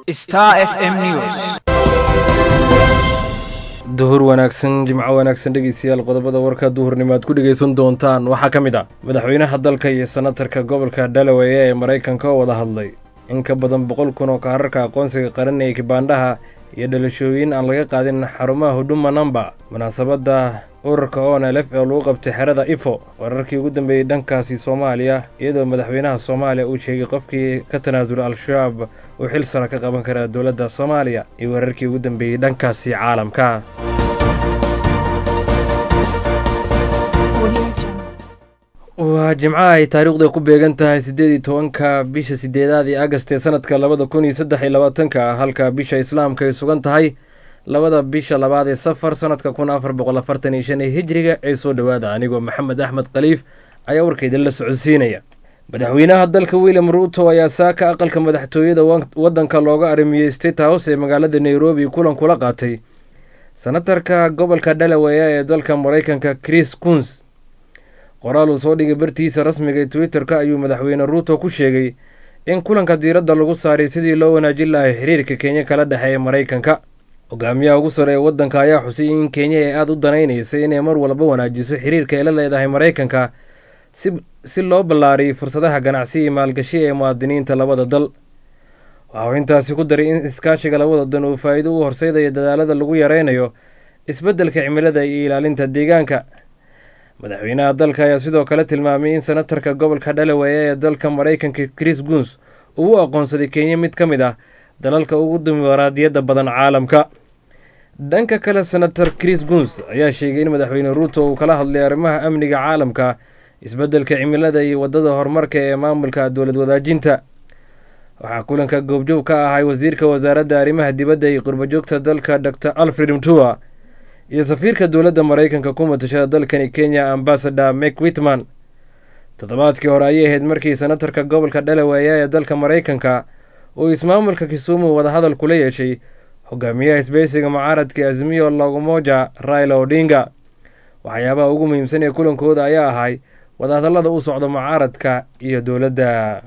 Star FM News. duhur wanaagsan jimco wanaagsan dhegeystayaal qodobada warka duhurnimo aad ku dhegeysan doontaan waxaa ka mid ah madaxweynaha dalka iyo senatarka gobolka delaware ee maraykanka oo wada hadlay in ka badan boqol kun oo kaararka aqoonsiga qaran ee kibaandhaha iyo dhalashooyin aan laga qaadin xarumaha huduma namba munaasabadda ururka onlf ee lagu qabtay xerada ifo wararkii ugu dambeeyey dhankaasi soomaaliya iyadoo madaxweynaha soomaaliya uu sheegay qofkii ka tanaasula al-shabaab uu xil sara ka qaban karaa dowladda soomaaliya iyo wararkii ugu dambeeyey dhankaasi caalamka waa jimco ay taariikhda ku beegan tahay siddeed iyo tobanka bisha sideedaad ee agast ee sanadka labada kun iyo saddex iyo labaatanka halka bisha islaamka ay sugan tahay labada bisha labaad ee safar sanadka kun afar boqol afartan iyo shan ee hijriga ee soo dhowaada anigoo maxamed axmed khaliif ayaa warkayda la socodsiinaya madaxweynaha dalka william ruuto ayaa saaka aqalka madaxtooyada waddanka looga arimiyey state house ee magaalada nairobi kulan kula qaatay senatarka gobolka delaware ee dalka maraykanka chris kuns qoraal uu soo dhigay bartiisa rasmiga ee twitter-ka ayuu madaxweyne ruuto ku sheegay in kulanka diiradda lagu saaray sidii loo wanaajin lahay xiriirka kenya kala dhexeeya maraykanka hogaamiyaha ugu sare ee waddanka ayaa xusay in kenya ay aada u danaynaysay inay mar walba wanaajiso xiriirka ay la leedahay maraykanka si si loo ballaariyay fursadaha ganacsi iyo maalgashi ee muwaadiniinta labada dal waxa uu intaasi ku daray in iskaashiga labada dan uu faa'iido u horseydaya dadaalada lagu yareynayo isbeddelka cimilada iyo ilaalinta deegaanka madaxweynaha dalka ayaa sidoo kale tilmaamay in senatarka gobolka delaware ee dalka maraykanka chris guns uu u aqoonsaday kenya mid ka mid ah dalalka ugu dimuqraadiyadda badan caalamka dhanka kale senator chris guns ayaa sheegay in madaxweyne ruuto uu kala hadlay arrimaha amniga caalamka isbeddelka cimilada iyo waddada horumarka ee maamulka dowlad wadaajinta waxaa kulanka goobjoog ka ahay wasiirka wasaaradda arrimaha dibadda iyo qurbajoogta dalka dor alfred mtua iyo safiirka dowladda maraykanka ku matashada dalkani kenya ambasador mek witman toddobaadkii hore ayay ahayd markii senatarka gobolka delaware ee dalka maraykanka uu ismaamulka kisumu wadahadal kula yeeshay hogaamiyaha isbeysiga mucaaradka azmiyo lagumoja raila odinga waxyaabaha ugu muhiimsan ee kulankooda ayaa ahay wadahadallada u socda mucaaradka iyo dowladda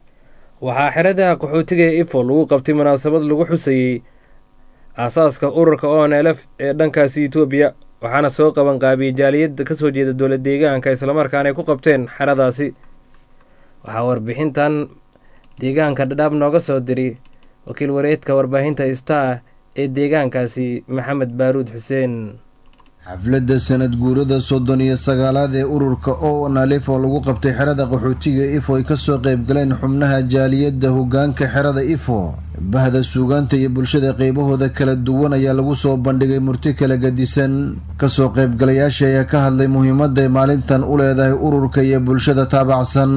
waxaa xerada qaxootiga ee ifo lagu qabtay munaasabad lagu xusayey aasaaska ururka onlf ee dhankaasi etoobiya waxaana soo qaban qaabiyey jaaliyadda ka soo jeeda dowlad deegaanka islamarkaana ay ku qabteen xeradaasi waxaa warbixintan deegaanka dhadhaab nooga soo diray wakiil wareedka warbaahinta star ee deegaankaasi maxamed baaruud xuseen xafladda sanad guurada soddon iyo sagaalaad ee ururka o nalif oo lagu qabtay xerada qaxootiga ifo ay kasoo qaybgaleen xubnaha jaaliyadda hogaanka xerada ifo bahda suugaanta iyo bulshada qeybahooda kala duwan ayaa lagu soo bandhigay murti kala gadisan kasoo qaybgalayaasha ayaa ka hadlay muhiimadday maalintan u leedahay ururka iyo bulshada taabacsan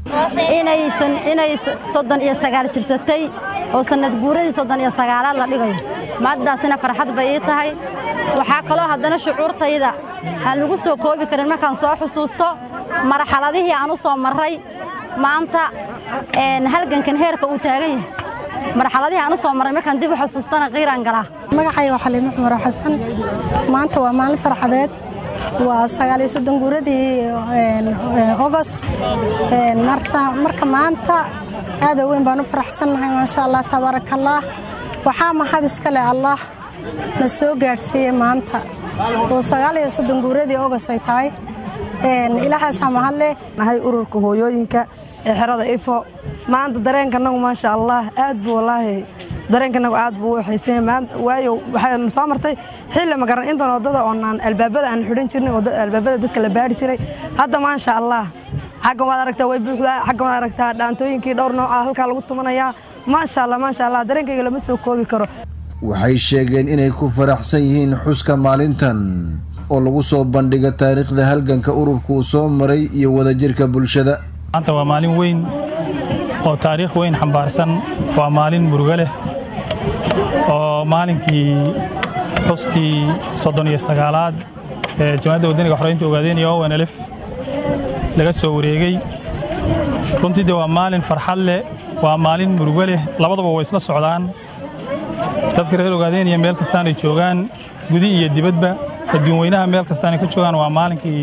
inay soddon iyo sagaal jirsatay oo sanad guuradii soddon iyo sagaalaad la dhigayo maaddaasina farxad bay ii tahay waxaa kaloo haddana shucuurtayda aan lagu soo koobi karin markaan soo xusuusto marxaladihii aan u soo marray maanta halgankan heerka uu taagan yahay marxaladihii aan u soo marray markaan dib u xusuustana qiiraan galaa magacayga xaliimo cumar xasan maanta waa maalin farxadeed waa sagaaliyo soddon guuradii ogos marka maanta aada weyn baan u faraxsannahay maasha allah tabaarakallah waxaa mahad iska leh allah na soo gaadhsiiyey maanta oo sagaaliyo soddon guuradii ogos ay tahay ilaahaasaa mahadleh nahay ururka hooyooyinka ee xerada ifo maanta dareenkanagu maasha allah aad buu wallaahi dareenkanagu aad buu u xiisanya waayo waxayna soo martay xilli ma garan intan waddada oonaan albaabada aan xidhan jirnay albaabada dadka la baari jiray hadda maasha allah xaggan waad aragtaa way buuxdaa xaggan waad aragtaa dhaantooyinkii dhowr nooca halkaa lagu tumanayaa maasha allah maasha allah dareenkayga lama soo koobi karo waxay sheegeen inay ku faraxsan yihiin xuska maalintan oo lagu soo bandhiga taariikhda halganka ururka uu soo maray iyo wadajirka bulshada maanta waa maalin weyn oo taariikh weyn xambaarsan waa maalin murugo leh oo maalinkii xuskii soddon iyo sagaalaad ee jamacadda waddaniga xoreynta ogaadeenaya o nlf laga soo wareegay runtii de waa maalin farxad leh waa maalin murugo leh labadaba way isla socdaan dadka reer ogaadeenaya meel kastaanay joogaan gudi iyo dibadba adduun weynaha meel kastaanay ka joogaan waa maalinkii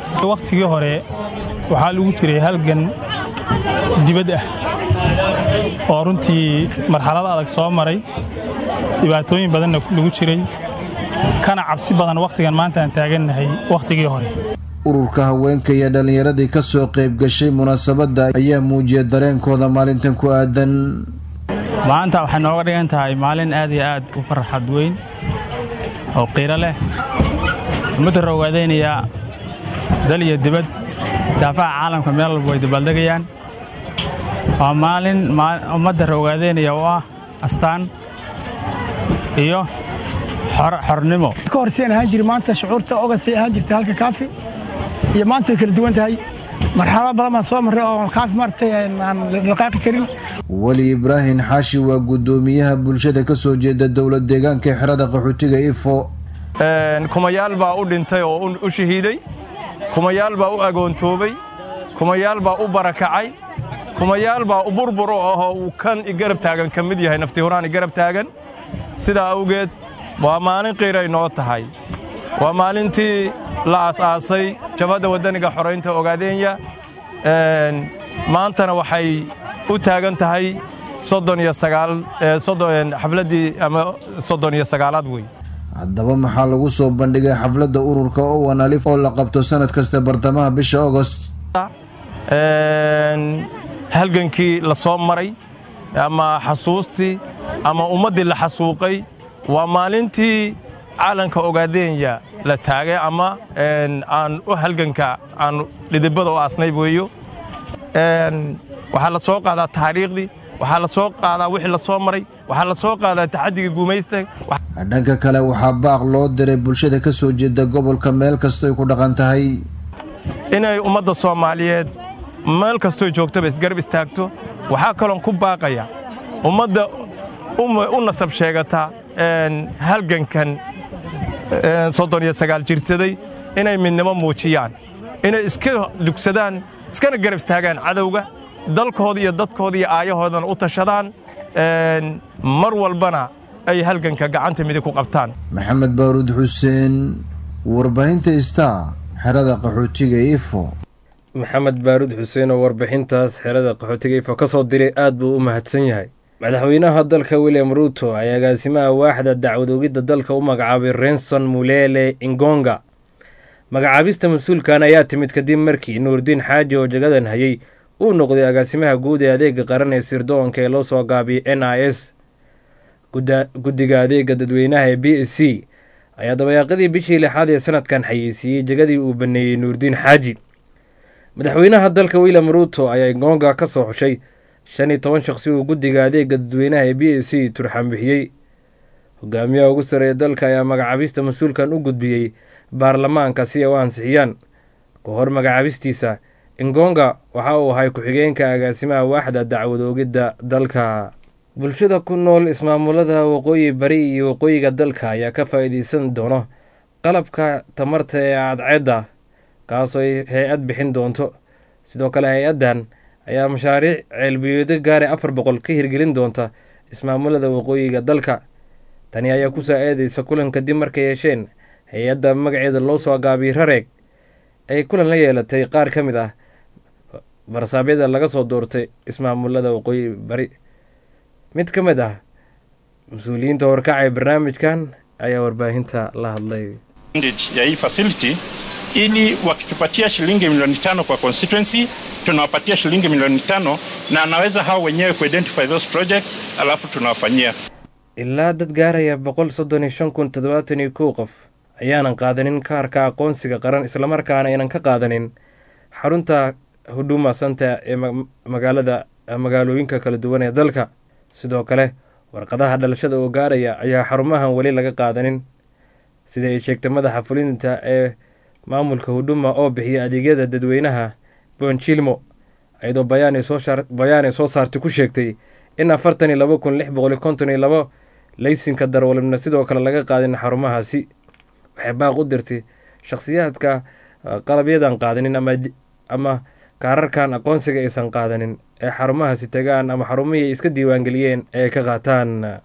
wakhtigii hore waxaa lagu jiray halgan dibad ah oo runtii marxalado adag soo maray dhibaatooyin badanna lagu jiray kana cabsi badan wakhtigan maanta aan taagannahay wakhtigii hore ururka haweenka iyo dhallinyaradii ka soo qayb gashay munaasabadda ayaa muujiyay dareenkooda maalintan ku aadan maanta waxay nooga dhigan tahay maalin aad iyo aad u farxad weyn oo qiiro leh ummadda roogaadaynaya dal iyo dibad daafaha caalamka meel walba way dabaaldegayaan waa maalin ummadda roogaadaynaya oo ah astaan iyo xornimo ka hor sian ahaan jiri maanta shucuurta ogasay ahaan jirtay halka kaafi iyo maanta way kala duwan tahay marxalado badan baan soo marray oo kaafi maaragtay aan dhaqaaqi karin weli ibraahim xaashi waa guddoomiyaha bulshada ka soo jeeda dowlad deegaanka xerada qaxootiga ifo kumayaal baa u dhintay oo u shahiiday kumayaal baa u agoontoobay kumayaal baa u barakacay kumayaal baa u burbur oo ahoo uu kan igarab taagan ka mid yahay nafti huraan igarab taagan sidaa awgeed waa maalin qiiray noo tahay waa maalintii la aas-aasay jabhadda waddaniga xoraynta ogaadeenya maantana waxay u taagan tahay soddon iyo sagaal xafladdii ama soddon iyo sagaalaad wey haddaba maxaa lagu soo bandhigay xafladda ururka owan alif oo la qabto sanad kasta bartamaha bisha agost halgankii la soo maray ama xasuustii ama ummaddii la xasuuqay waa maalintii caalanka ogaadeenya la taagay ama aan u halganka aan dhidibada u aasnay weeyo waxaa la soo qaadaa taariikhdii waxaa la soo qaadaa wixii la soo maray waxaa la soo qaadaa taxaddigii guumaysta dhanka kale waxaa baaq loo diray bulshada ka soo jeeda gobolka meel kastoy ku dhaqan tahay inay ummadda soomaaliyeed meel kastoy joogtaba isgarab istaagto waxaa kaloon ku baaqaya ummadda u nasab sheegata halgankan soddon iyo sagaal jirsaday inay midnimo muujiyaan inay iska dugsadaan iskana garab istaagaan cadowga dalkooda iyo dadkooda iyo aayahoodana u tashadaan mar walbana ay halganka gacanta midig ku qabtaan maxamed baaruud xuseen warbaahinta star xerada qaxootiga ifo maxamed baaruud xuseen oo warbixintaas xerada qaxootiga ifo ka soo diray aad buu u mahadsan yahay madaxweynaha dalka william ruuto ayaa agaasimaha waaxda dacwadoogidda dalka u magacaabay renson mulele ingonga magacaabista mas-uulkan ayaa timid kadib markii nuurdiin xaaji oo jagadan hayay uu noqday agaasimaha guud ee adeega qaran ee sirdoonka ee loo soo gaabiyay n i s guddiga adeega dadweynaha ee b s c ayaa dabayaaqadii bishii lixaad ee sanadkan xayeysiiyey jagadii uu baneeyey nuurdiin xaaji madaxweynaha dalka william ruuto ayaa ingonga ka soo xushay shan iyo toban shaqsi uu guddiga adeega dadweynaha ee b s c turxaan bixiyey hogaamiyaha ugu sareeya dalka ayaa magacaabista mas-uulkan u gudbiyey baarlamaanka si ay u ansixiyaan ka hor magacaabistiisa ingonga waxa uu ahay ku-xigeenka agaasimaha waaxda dacwadoogidda dalka bulshada ku nool ismaamulada waqooyi bari iyo waqooyiga dalka ayaa ka faa'iideysan doono qalabka tamarta ee cadceedda kaasoo ay hay-ad bixin doonto sidoo kale hay-addan ayaa mashaariic ceelbiyeedo gaare afar boqol ka hirgelin doonta ismaamulada waqooyiga dalka tani ayaa ku saa-eedeysa kulan kadib markay yeesheen hay-adda magaceeda loo soo gaabiyey rareeg ay kulan la yeelatay qaar ka mid ah barsaabyada laga soo doortay ismaamulada waqooyi bari mid ka mid ah mas-uuliyiinta horkacay barnaamijkan ayaa warbaahinta la hadlay ya hii facility ili wakitupatia shilingi milioni tano kwa constituency tunawapatia shilingi milioni tano na anaweza hao wenyewe kuidentify those projects alafu tunawafanyia ilaa dad gaaraya boqol soddon iyo shan kun toddobaatan iyo kow qof ayaanan qaadanin kaarka aqoonsiga qaran islamarkaana aynan ka qaadanin xarunta huduma santa ee magaalada magaalooyinka kala duwan ee dalka sidoo kale warqadaha dhalashada oo gaaraya ayaa xarumahan weli laga qaadanin sida ay sheegtay madaxa fulinta ee maamulka huduma oo bixiya adeegyada dadweynaha bonjilmo iyadoo bayaanay soo saartay ku sheegtay in afartan iyo laba kun lix boqol iyo konton iyo labo laysinka darwalibna sidoo kale laga qaadin xarumahaasi waxay baaq u dirtay shakhsiyaadka qalabyadan qaadanin ama kaararkan aqoonsiga aysan qaadanin ee xarumahaasi tagaan ama xarumihii ay iska diiwaangeliyeen ee ka qaataan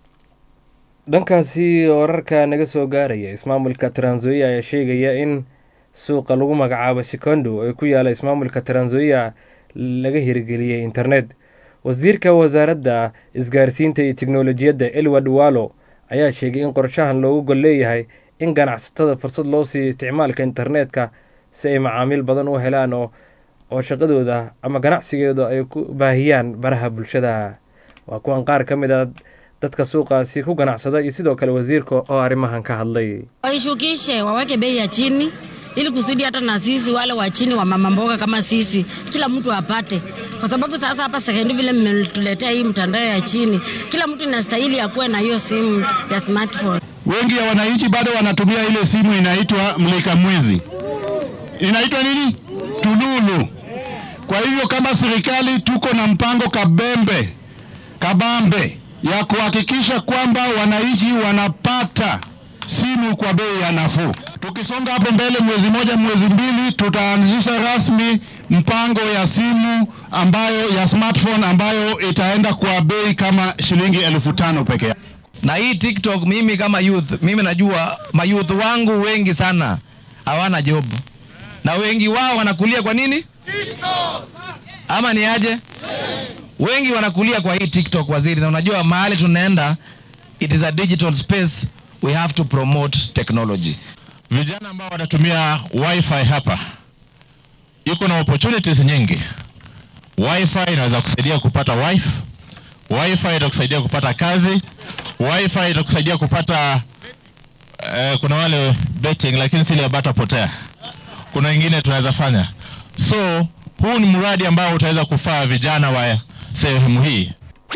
dhankaasi wararka naga soo gaaraya ismaamulka tranzoia ayaa sheegaya in suuqa lagu magacaabo shikondo ee ku yaala ismaamulka tranzoia laga hirgeliyey internet wasiirka wasaaradda isgaarsiinta iyo tiknolojiyadda elward walo ayaa sheegay in qorshahan loogu gol leeyahay in ganacsatada fursad loo siiyo isticmaalka internetka si ay macaamiil badan u helaan oo oo shaqadooda ama ganacsigooda ay ku baahiyaan baraha bulshada waa kuwan qaar ka mid a dadka suuqaasi ku ganacsada iyo sidoo kale wasiirka oo arrimahan ka hadlay waishukishe waweke bei ya chini ili kusudi hata na sisi wale wa chini wa mama mboga kama sisi kila mtu apate, kwa sababu sasa hapa sekendi vile mmetuletea hii mtandao ya chini, kila mtu inastahili akuwe na hiyo simu ya smartphone. Wengi ya wananchi bado wanatumia ile simu inaitwa mlika mwizi, inaitwa nini, tululu. Kwa hivyo kama serikali tuko na mpango kabembe kabambe ya kuhakikisha kwamba wananchi wanapata simu kwa bei ya nafuu. Tukisonga hapo mbele, mwezi moja mwezi mbili, tutaanzisha rasmi mpango ya simu ambayo ya smartphone ambayo itaenda kwa bei kama shilingi elfu tano peke yake. na hii TikTok, mimi kama youth, mimi najua mayouth wangu wengi sana hawana job, na wengi wao wanakulia kwa nini? Ama ni aje? Wengi wanakulia kwa hii TikTok, waziri, na unajua mahali tunaenda, it is a digital space, we have to promote technology. Vijana ambao wanatumia wifi hapa, iko na opportunities nyingi. Wifi inaweza kusaidia kupata wife, wifi itakusaidia kupata kazi, wifi itakusaidia kupata eh, kuna wale betting, lakini si ile ya bata potea. Kuna wengine tunaweza fanya. So huu ni mradi ambao utaweza kufaa vijana wa sehemu hii.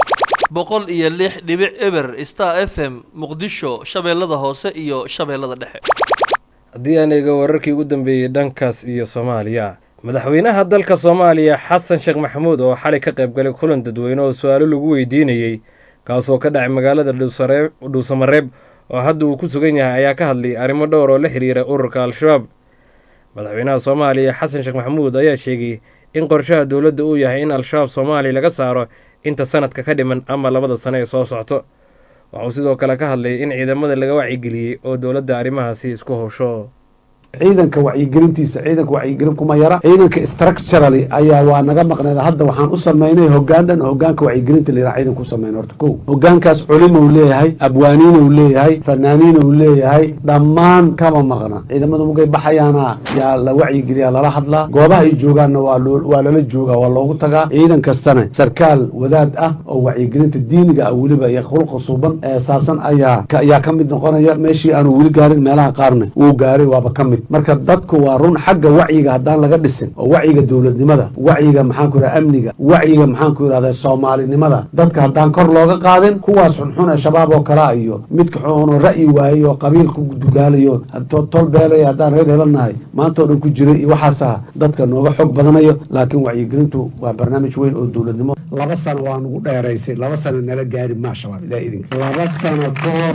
boqol iyo lix dhibic eber star f m muqdisho shabeellada hoose iyo shabeellada dhexe haddii aan eega wararkii ugu dambeeyey dhankaas iyo soomaaliya madaxweynaha dalka soomaaliya xasan sheekh maxamuud oo xalay ka qayb galay kulan dadweyne oo su-aalo lagu weydiinayey kaasoo ka dhacay magaalada dhuusare- dhuusamareeb oo hadda uu ku sugan yahay ayaa ka hadlay arrimo dhowr oo la xiriira ururka al-shabaab madaxweynaha soomaaliya xasan sheekh maxamuud ayaa sheegay in qorshaha dowladda uu yahay in al-shabaab soomaaliya laga saaro inta sanadka ka dhiman ama labada sano ee soo socto waxauu sidoo kale ka hadlay in ciidamada laga wacyigeliyey oo dowladda arrimahaasi isku howsho ciidanka wacyigelintiisa ciidanka wacyigelin kuma yara ciidanka structurally ayaa waa naga maqneed hadda waxaan u sameynay hogaan dhan hogaanka wacyigelinta la yidhaha ciidanka u sameyn horta kow hogaankaas culimou leeyahay abwaaniinou leeyahay fanaaniinou leeyahay dhammaan kama maqna ciidamada mugay baxayaana yaa la wacyigeliyaa lala hadlaa goobaha ay joogaanna waa loo- waa lala joogaa waa loogu tagaa ciidan kastana sarkaal wadaad ah oo wacyigelinta diiniga ah weliba iyo khulqa suuban ee saabsan ayaa ka- ayaa ka mid noqonaya meeshii aanu weli gaarin meelaha qaarna wuu gaaray waaba ka mid marka dadku waa run xagga wacyiga haddaan laga dhisin oo wacyiga dowladnimada wacyiga maxaan ku yidhaha amniga wacyiga maxaan ku yidhahda soomaalinimada dadka haddaan kor looga qaadin kuwaas xunxun ee shabaab oo kalaa iyo midka xun oo ra'yi waayey oo qabiil ku dugaalayo to- tol beelaya haddaan reer hebelnahay maanta oo dhan ku jiray iyo waxaasaa dadka nooga xog badanayo laakiin wacyigelintu waa barnaamij weyn oo dowladnimo laba sano waa nugu dheeraysay laba sano nala gaari maa shabaab ilaa idinka laba sano ka hor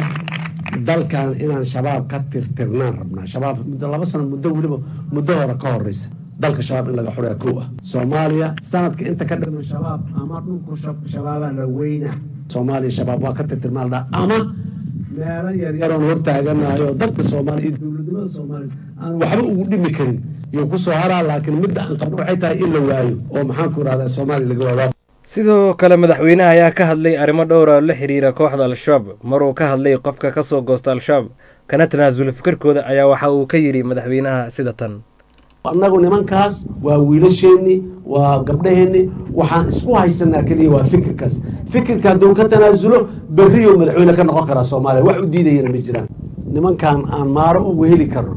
dalkan inaan shabaab ka tirtirnaan rabnaa shabaab muddo laba sano muddo weliba muddo hore ka horeysa dalka shabaab in laga xuraa kow ah soomaaliya sanadka inta ka dhiman shabaab ama dhulku shab- shabaabaa la weyna soomaaliya shabaab waa ka tirtirnaan dhaa ama meelo yar yaroon hortaaganahay oo dalka soomaaliya iyo dowladnimada soomaaliya aan waxba ugu dhimi karin yuu ku soo haraa laakiin midda aan qabno waxay tahay in la waayo oo maxaan ku irahdaa soomaaliya laga waayo sidoo kale madaxweynaha ayaa ka hadlay arrimo dhowra oo la xiriira kooxda al-shabaab maruu ka hadlay qofka ka soo goosta al-shabaab kana tanaasula fikirkooda ayaa waxa uu ka yidhi madaxweynaha sida tan annagu nimankaas waa wiilasheenni waa gabdhaheenni waxaan isku haysanaa keliya waa fikirkaas fikirka hadduu ka tanaasulo berriyo madaxweyne ka noqon karaa soomaaliya wax u diidayana ma jiraan nimankan aan maaro ugu heli karno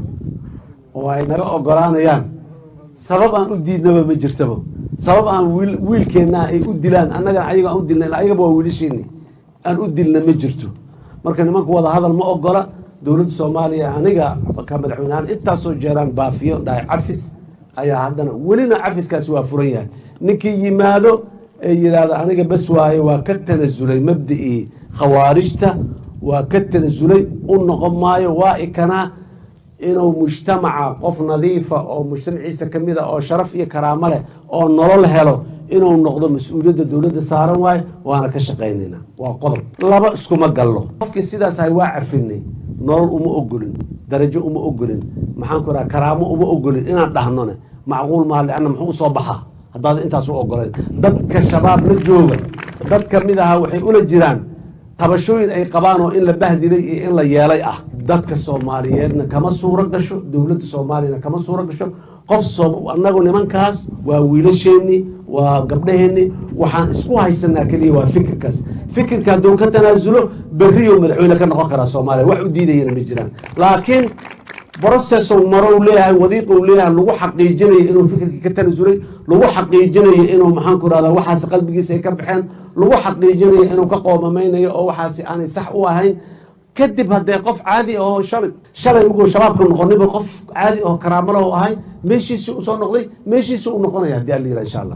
oo ay naga ogolaanayaan sabab aan u diidnaba ma jirtaba sabab aan wiil wiilkeenna ay u dilaan annaga ayaga aan u dilna ayagaba waa wiilasheenni aan u dilna ma jirto marka nimanku wada hadal ma ogola dowladda soomaaliya aniga ka madaxweynehaan intaasoo jeeraan baafiyo dhahay cafis ayaa haddana welina cafiskaasi waa furan yahay ninkii yimaado ee yidhaahdo aniga bas waaye waa ka tanasulay mabda'ii khawaarijta waa ka tanasulay u noqon maayo waa ikanaa inuu mujtamaca qof nadiifa oo mujtamaciisa ka mid a oo sharaf iyo karaamo leh oo nolol helo inuu noqdo mas-uuliyadda dowladda saaran waayo waana ka shaqaynaynaa waa qodob laba iskuma gallo qofkii sidaas ahay waa cafinay nolol uma ogolin darajo uma ogolin maxaan ku raha karaamo uma ogolin inaan dhahnone macquul maaha leanna muxuu usoo baxaa haddaad intaas u ogoleen dadka shabaab la jooga dad ka mid aha waxay ula jiraan tabashooyin ay qabaan oo in la bahdilay iyo in la yeelay ah dadka soomaaliyeedna kama suuro gasho dowladda soomaaliyana kama suuro gasho qof soo annagu nimankaas waa wiilasheenni waa gabdhaheenni waxaan isku haysanaa keliya waa fikirkaas fikirka hadduu ka tanaasulo berriyo madaxweyne ka noqon karaa soomaaliya wax u diidayana ma jiraan laakiin brocessow marow leeyahay wadiiqow leeyahay lagu xaqiijinayo inuu fikirkii ka tanasulay lagu xaqiijinayo inuu maxaanku rahdaa waxaasi qalbigiisa ay ka baxeen lagu xaqiijinayo inuu ka qoomamaynayo oo waxaasi aanay sax u ahayn kadib haddee qof caadi ahoo shalay shalay markuu shabaabka noqoniba qof caadi aho karaamalaho ahay meeshiisii usoo noqday meeshiisii u noqonaya haddii alla yidhaha insha allah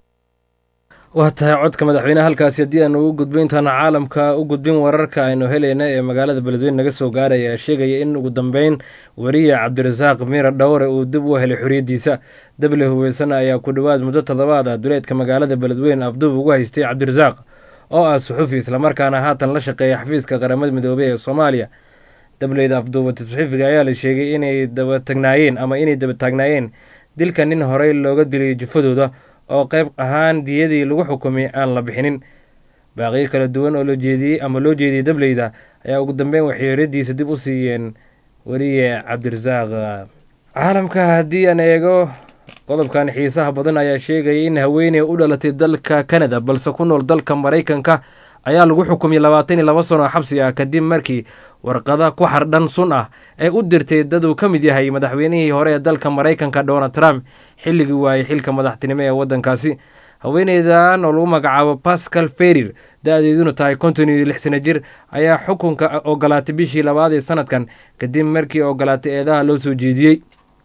waa tahay codka madaxweyneha halkaasi haddii aanu u gudbin intaana caalamka u gudbin wararka aynu helayna ee magaalada beledweyne naga soo gaaraya ayaa sheegaya in ugu dambeyn wariye cabdirasaaq miira dhowre uu dib u helay xoriyaddiisa dable hubeysana ayaa ku dhowaad muddo toddobaad ah duleedka magaalada beledweyne afduub ugu haystay cabdirasaaq oo ah suxufi islamarkaana haatan la shaqeeya xafiiska qaramada midoobey ee soomaaliya dableyda afduubata suxufiga ayaa la sheegay inay dabatagnaayeen ama inay dabataagnaayeen dilka nin horey looga dilay jufadooda oo qayb ahaan diyadii lagu xukumay aan la bixinin baaqiyo kala duwan oo loo jeediyey ama loo jeediyey dableyda ayaa ugu dambeyn waxay xoriyaddiisa dib u siiyeen weliye cabdirasaaq caalamka haddii aan eego qodobkan xiisaha badan ayaa sheegaya in haweeney u dhalatay dalka kanada balse ku nool dalka maraykanka ayaa lagu xukumay labaatan iyo laba sano xabsi ah kadib markii warqada ku xardhan sun ah ay u dirtay dad uu ka mid yahay madaxweynihii hore ee dalka maraykanka donald trump xilligii waayey xilka madaxtinimo ee waddankaasi haweeneydan oo lagu magacaabo pascal ferir da-deeduna tahay konton iyo lix sano jir ayaa xukunka ogolaatay bishii labaad ee sanadkan kadib markii ogolaatay eedaha loo soo jeediyey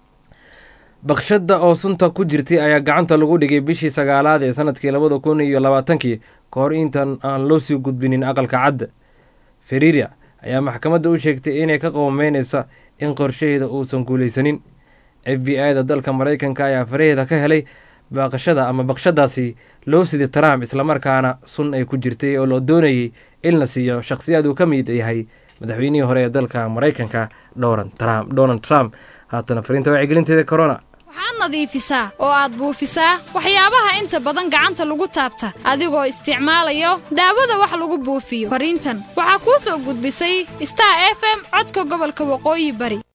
bakshada oo sunta ku jirtay ayaa gacanta lagu dhigay bishii sagaalaad ee sanadkii labada kun iyo labaatankii ka hor intan aan loo sii gudbinin aqalka cadda feriria ayaa maxkamadda u sheegtay inay ka qoomeynaysa in qorshaheeda uusan guulaysanin f b i da dalka maraykanka ayaa faraheeda ka helay baaqashada ama baqshadaasi loo siday trump islamarkaana sun ay ku jirtay oo loo doonayay in la siiyo shakhsiyaad uu ka mid yahay madaxweynihii hore ee dalka maraykanka donald trump haatana fariinta wacyigelinteeda corona waxaad nadiifisaa oo aad buufisaa waxyaabaha inta badan gacanta lagu taabta adigoo isticmaalayo daawada wax lagu buufiyo fariintan waxaa kuu soo gudbisay star f m codka gobolka waqooyi bari